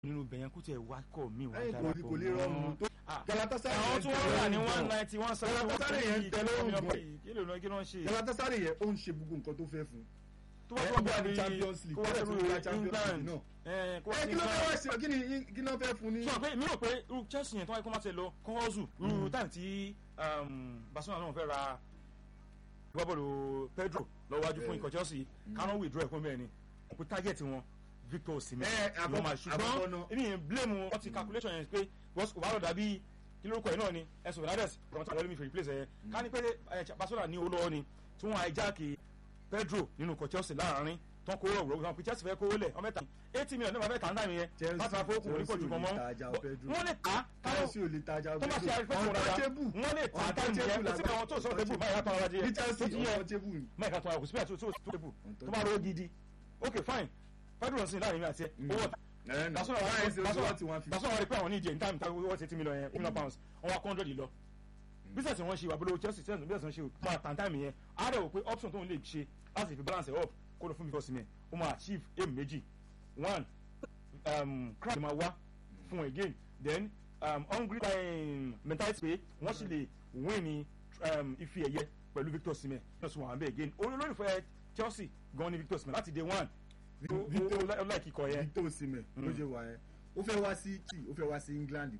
nínú bẹ̀yẹn kó tiẹ̀ wá kọ́ mi wá ẹ̀yìn kò ní kò lè rọrùn tó Galatasaray àwọn yẹn tí wọ́n rà ní tẹ́ one lọ́rùn ninety one seventy one Galatasaray yẹn tẹ́ lọ́rùn gan. kí ló kí ló ń ṣe Galatasaray yẹn ó ń ṣe gbogbo nǹkan tó fẹ́ fún tó bá ẹ, tó ó bá wà ní bí Champions League, kó wá ó dẹ̀ tún sórí wá Champions League England náà. ẹ, kó wá ẹ sí kí ló England fẹ́ wá ṣe kí ni kí ló fẹ́ fún ní. sọ pé mi rò pé irú Chelsea yẹn tó wáyé kó má ti lọ kọ́ọ́zù irú táìmù tí um, Barcelona náà fẹ́ ra gbọ́bọ̀lù Pedro lọ́wọ́ wájú fún Bẹ́ẹ̀. ikọ̀ Chelsea kánú withdraw ẹ̀kọ́ mẹ́rin kó target wọn Victor Osimhen Ẹ, ni wọ́n máa àkọ́kọ́- àkọ́kọ́ ṣùgbọ́n náà. èmi yẹn blame wọn ti calculation yẹn pé bọ́sù kò bá lọ dàbí kí lórúkọ ẹ̀ náà ni Enzo Fernandez kọ́ńtà tí wọ́n lé mi fi replace ẹ̀ ká ní pé ẹ, Barcelona ní olówó ni tí wọ́n hijack Pedro nínú ikọ̀ Chelsea láàrin tán kó rọ̀ wọ́n pé Chelsea fẹ́ kówó lẹ̀ ọmọ mẹ́ta eighty million náà wọ́n fẹ́ tà ń dà mí yẹn Chelsea- láti máa fowó kún orí pọ̀ jù Chelsea ò kan lè mọ́ ta João Pedro. wọ́n lè tà á Chelsea ò lè tajà tó bá ṣe àrífẹ́ fún wọn dáadáa wọ́n lè tà á táìmù yẹn kò sí àwọn tó sọ̀rọ̀ tébù báyìí látọ̀ ọ̀rọ̀ ní adìyẹ Chelsea tó ti yẹ untouchable ni. máìka tó àwọn kò sí bẹ́ẹ̀ tó tó tó tébù tó bá rọ́ gidi ok fine Pedro nsìn láàrin mi àti ẹ owó ọ̀tá Ẹ nà. Barcelona Báyìí ṣe Barcelona owó tí wọ́n fi. Barcelona wọ́n rí pé àwọn ní ìjẹ́ níta níta wọ́n ti eighty million yẹn million pounds wọ́n wá hundred lọ business wọn ṣe wà bolo Chelsea Chelsea business wọn ṣe máa tàn táìmù yẹn á rẹ̀ wò pé option tóun lè ṣe láti fi balance ẹ̀ up kó lọ fún mi kọ́sìmẹ̀ ó máa achieve aim méjì one um, crowd máa wá fún again then um, hungry um, mentality pé wọ́n sì lè win ní um, ife ẹ̀yẹ pẹ̀lú Victor Osimhen náà sún wọn àbẹ̀ again olólùfẹ́ Chelsea gan ni Victor Osimhen láti day one ó- ó- ó láì kíkọ yẹn Victor Osimhen ló ṣe wà yẹn ó fẹ́ wá sí tí ó fẹ́ wá sí England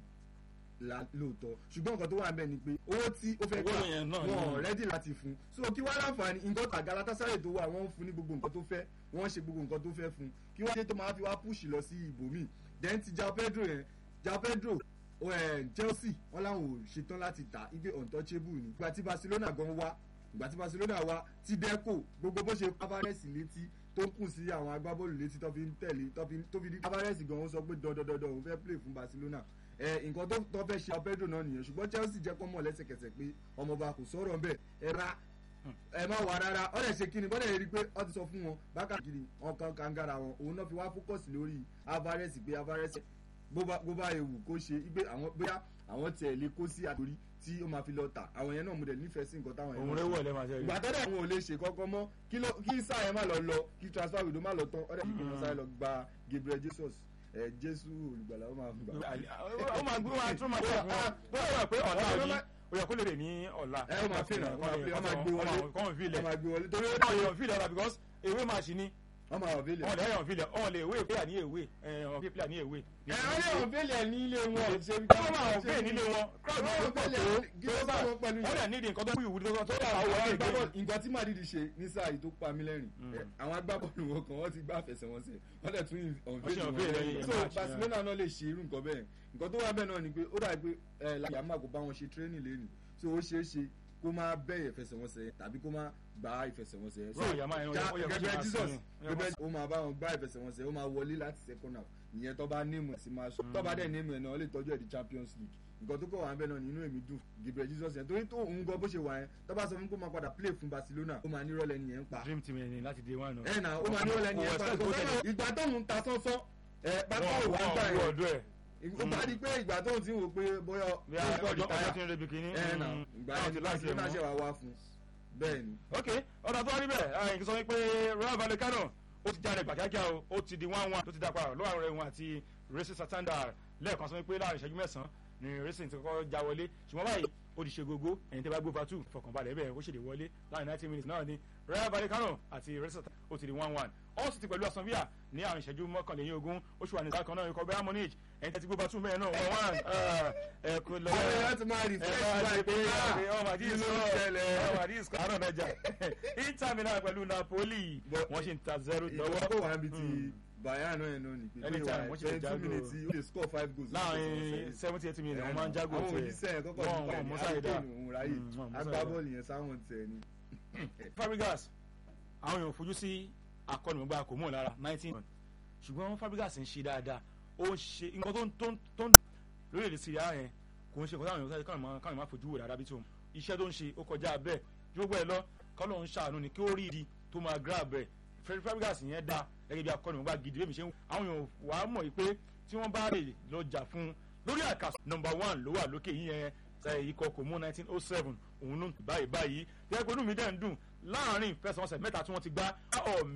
la- lóòótọ́ ṣùgbọ́n nǹkan tó wà níbẹ̀ ni pé owó tí ó fẹ́ Owó yẹn náà wọn ni. rẹ́dì láti fún so kí wá láǹfààní nǹkan tó Galatasaray tó wà wọ́n ń fún ní gbogbo nǹkan tó fẹ́ wọ́n ń ṣe gbogbo nǹkan tó fẹ́ fún kí wọ́n ṣe tó máa fi wá púùsì lọ sí ibòmíì then ti João Pedro yẹn João Pedro ó, eh, Chelsea wọn làwọn ò ṣetán láti tà igbe untouchable ni ìgbà tí Barcelona gan wá ìgbà tí Barcelona wá ti Deco gbogbo bó ṣe Alvarez létí tó ń kù sí àwọn agbábọ́ọ̀lù létí tó fi ń tẹ̀lé tó fi tó fi di Alvarez gan ó sọ pé dandandandan òun fẹ́ play fún Barcelona ẹ nǹkan tó tó fẹ́ ṣe Pedro náà nìyẹn ṣùgbọ́n Chelsea jẹ́ kó mọ̀ lẹ́sẹ̀kẹsẹ̀ pé ọmọọba kò sọ̀rọ̀ ńbẹ̀ ẹ ra ẹ má wà rárá ọ lè ṣe kíni bọ́dẹ̀ rí i pé ọ ti sọ fún wọn bákàkiri ọkàn kangara wọn òun náà fi wá fókọ̀sì lórí Alvarez pé Alvarez bó bá bó bá ewu kó ṣe igbe àwọn bóyá àwọn tiẹ̀ lè kó sí àtòrí tí ó máa fi lọ tà àwọn yẹn náà mo dẹ̀ nífẹ̀ẹ́ sí nǹkan táwọn yẹn òun náà rẹ̀ ṣe wọ̀ lẹ́ máa ṣe rí. ìgbà tẹ́lẹ̀ àwọn ò lè ṣe kọ́kọ́ mọ́ kí ló kí sáà yẹn má lọ lọ kí transfer window má lọ tán ọ̀dẹ̀ kí kìnìún sáré lọ gba Gabriel Jesus ẹ̀ Jésù olùgbàlà ó máa gbà. ó máa gbé wọn tún máa tẹ̀ fún wọn tó yẹ pé ọ̀la yìí ó yẹ kó lè rè ní ọ̀la. ẹ ó máa fi ràn ó máa fi ó máa gbé wọlé kọ́mọ̀ fi ó lẹ̀ máa gbé wọlé torí ó kọ́mọ̀ yọ̀ fi lẹ̀ ọ̀la because ewé máa ṣì ní wọ́n máa wọ̀ fílẹ̀. ọ̀n lè yọ̀ fi lẹ̀ ọ̀n lè ewé player ní ewé ọ̀n fi player ní ewé. ẹ wọ́n lè wọ̀ fílẹ̀ ní ilé wọn ṣe bí wọ́n máa wọ̀ fẹ́ nílé wọn crowd náà wọ́n pọ̀ tó fílẹ̀ kí ló bá wọn pẹ̀lú wọ́n dẹ̀ nídìí nǹkan tó kú ìwúrí tó tó dára àwọn wọ́n agbábọ́ọ̀lù nǹkan tí Madrid ṣe ní sáà yìí tó pa mí lẹ́rìn ẹ, àwọn agbábọ́ọ̀lù wọn kan wọ́n ti gbá àfẹsẹ̀wọnsẹ̀ wọ́n dẹ̀ tún Wọ́n ṣe ọ̀nfẹ́lì unveil lẹ́yìn wọn so match, Barcelona náà lè ṣe irú nǹkan bẹ́ẹ̀ nǹkan tó wà bẹ́ẹ̀ náà ni pé ó dàbí pé ẹ láyà má kó bá wọn ṣe training lẹ́nu so ó ṣeé ṣe kó má bẹ́ẹ̀ ìfẹsẹ̀wọnsẹ̀ yẹn tàbí kó má gbá ìfẹsẹ̀wọnsẹ̀ yẹn so Bro, Yama yẹn, ó yẹ- ó yẹ kó ṣe Gabriel máa Jesus sinmi. Ó yẹ kó Gabriel ó máa bá wọn gbá ìfẹsẹ̀wọnsẹ̀ ó máa wọlé láti second half ìyẹn tó bá nímù ẹ̀ sí máa sọ tó bá dẹ̀ nímù ẹ̀ náà ó lè tọ́jú ẹ̀ di Champions League nǹkan tó kọ̀ wá ń bẹ̀ náà ni inú èmi dùn Gabriel Jesus yẹn torí tó òun gan bó ṣe wà yẹn tó bá sọ fún kó máa padà play fún Barcelona ó máa nírọ̀lẹ́ nìyẹn ń pa dream team ẹni láti day one. ẹ nà ó máa nírọ̀lẹ́ nìyẹn ń pa Kò expect ìgbà tóun ta sánsán ẹ pápá wọ́n òwò ń gbà wọ́n yẹn ọdún ẹ̀ ó bá di pé ìgbà tóun ti ń wò pé bóyá bí a ọjọ́ ọjọ́ tí ń rebi kìíní. ẹ nà ìgbà yẹn ti Barcelona ṣe wá wá fún bẹ́ẹ̀ ni. ok ọ̀dà tó wá rí bẹ́ẹ̀ ẹ̀yìn kí sọ wípé Rayo Vallecano ó ti jáde gbàjájá o ó ti di one one tó ti dá padà lọ́wọ́ àwọn ẹ̀wọ̀n àti Racing Santander lẹ́ẹ̀kan sọ wípé láàrin ìṣẹ́jú mẹ́sàn-án ni Racing ti kọ́kọ́ já wọlé ṣùgbọ́n báyìí ó ti ṣe gógó ẹ̀yìn tẹ́ bá gbó fatu fọkànbalẹ̀ bẹ́ẹ̀ ó ṣèlè wọlé láàrin ninety minutes náà ni Rayo Vallecano àti Racing Santander ó ti di one one ó sì ti pẹ̀lú Aston Villa ní àwọn ìṣẹ́jú mọ́kànlélẹ́yìn ogún ó ṣùwà ní sáà kan náà ikọ̀ Bayern Munich ẹ̀yìn tẹ́ ti gbó fatu bẹ́ẹ̀ náà one one ẹ̀ kò lọ́wọ́ àwọn èèyàn ti máa rí fresh pé life ọmọ àdí kí ló sọ ń ṣẹlẹ̀? ọmọ àdí sọ àárọ̀ mẹ́jà Inter Milan pẹ̀lú Napoli But- wọ́n ṣì ń ta zero ìjọba lọ́wọ́ kò wá níbi ti Bayern náà yẹn náà ni pé Anytime, wọ́n ṣe lè twenty two jágò. minutes ó lè score five goals. láàrin seventy eighty minutes wọ́n máa ń jágò àwọn tiẹ̀ òjíṣẹ́ yẹn kọ́kọ́ Wọ́n- nípa wọ́n ẹ̀ mú ní sáyé dá. àdúgbò òun ráyè Mm, wọ́n mú sáyé dá. agbábọ́ọ̀lù yẹn sáwọn tiẹ̀ ni. Fabregas àwọn èèyàn fojú sí akọ́nìmọ̀gbà kò mọ̀ lára nineteen ṣùgbọ́n Fabregas ń ṣe dáadáa ó ń ṣe nǹkan tó ń tó ń tó ń lórílẹ̀‐èdè Syria yẹn kò ń ṣe nǹkan táwọn èèyàn sáré káwọn máa káwọn máa fojú wò dáadáa bí tó iṣẹ́ tó ń ṣe ó kọjá bẹ́ẹ̀ gbogbo ẹ̀ lọ kọ́lọ́ ń ṣàánú ni kí ó rí ìdí tó máa grab ẹ̀ Fred Fabregas yẹn dá gẹ́gẹ́ bí akọ́nìmọ̀gbà gidi bí mi ṣe ń àwọn èèyàn wà á mọ̀ yìí pé tí wọ́n bá lè lọ jà fún un lórí àkàsọ̀ number one ló wà lókè yìí yẹn ṣe ikọ̀ kò mú nineteen oh seven òun ló ń báyìí báyìí tẹ́gbẹ́ inú mi dẹ̀ ń dùn láàrin ìfẹsẹ̀wọnsẹ̀ mẹ́ta tí wọ́n ti gbá